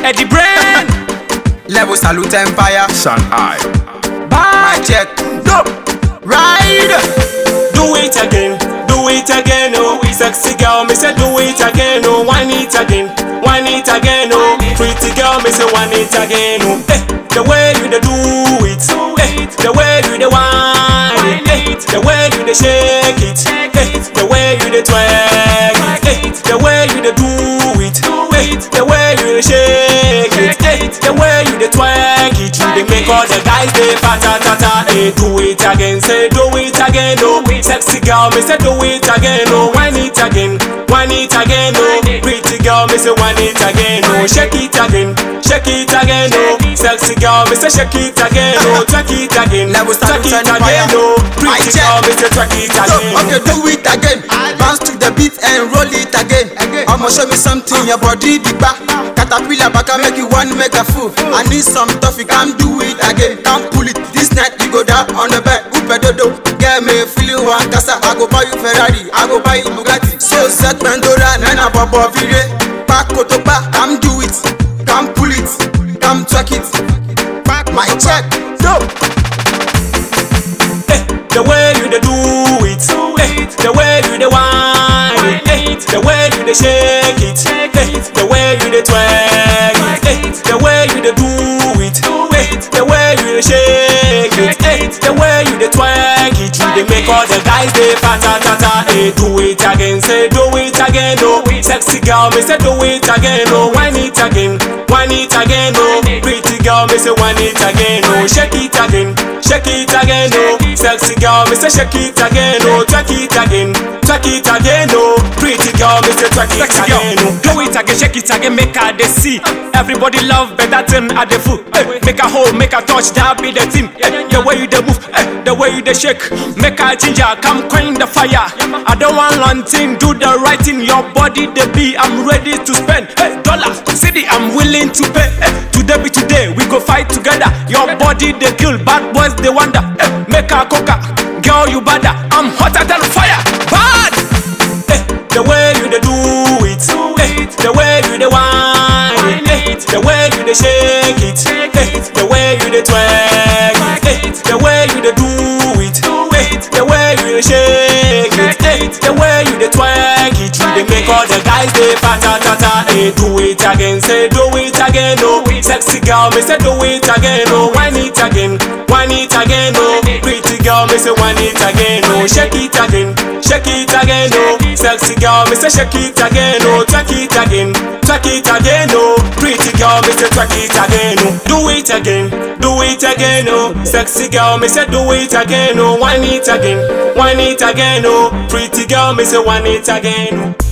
Eddie Brain. Level salute empire. Sun Eye. My check. Dope. Ride. Do it again, do it again, oh Sexy girl, me say do it again, oh Whine it again, whine it again, oh Pretty girl, me say whine it again, oh eh, The way you dey do it, eh, The way you dey whine it, eh, The way you dey shake it, eh, The way you dey twerk it, eh, The way you dey do it, eh, The way you dey shake it, eh, The way you dey twerk it You dey make all the guys dey patatata, eh Do it again, say do it again, oh Sexy girl, me say do it again, oh Whine it again, whine it again, oh Pretty girl, me say whine it again, oh Shake it again, shake it again, oh Sexy girl, me say shake it again, oh Twerk it again, Level twerk salute it empire. again, oh My Pretty check. girl, me say twerk it So, again okay, do it again. Bounce to the beat and roll it again. I'ma show me something, your body the back. Caterpillar back and make you one make a fool. I need some tough, you can't do it again. Can't pull it. This night you go down on the bed. Upe dodo, get me feeling one casa. I go buy you Ferrari, I go buy you Bugatti. So set Pandora, nana papa vire. Back to back, come do it. Come pull it, come track it. Back my check, dope. eh, the way you dey do it, eh, the way you dey whine it, eh, the way you dey shake it, eh, the way you dey twerk it, eh, the way you dey do it, eh, the way you dey shake it, eh, the way you dey twerk it, you dey make all the guys dey patatata, eh, do it again, say do it again, oh, sexy girl, me say do it again, oh, whine it again, whine it again, oh, pretty girl, me say whine it again, oh, shake it again, shake it again, oh, sexy girl, me say shake it again, oh, twerk it again, twerk it again, oh, pretty girl, me say twerk it Sexy girl, again, oh. do it again, shake it again, make her they see. Everybody love better thing at the foot. Eh, make her hold, make her touch, that be the thing. Eh, the way you they move, eh, the way you they shake, make her ginger, come coin the fire. I don't want long thing, do the right thing. Your body the be, I'm ready to spend. Hey, dollar, city, I'm willing to pay. Eh, today be today, we go fight together. Your body they kill, bad boys they wonder. Eh, make her coca, girl you bada, I'm hotter than fire. Bad. eh, the way you dey do it, eh, the way you dey whine it, eh, the way you dey shake it, eh, the way you dey twerk it, eh, the way you dey do it, eh, the way you dey shake it, eh, the way you dey twerk it, you dey make all the guys dey patatata, eh, do it again, say do it again, oh, sexy girl, me say do it again, oh, whine it again, whine it again, oh, pretty girl, me say whine it again, oh, shake it again, shake it again, oh, sexy girl, me say shake it again, oh, twerk it again, twerk it again, oh, pretty girl, me say twerk it again, oh, do it again, do it again, oh, sexy girl, me say do it again, oh, whine it again, whine it again, oh, pretty girl, me say whine it again, oh.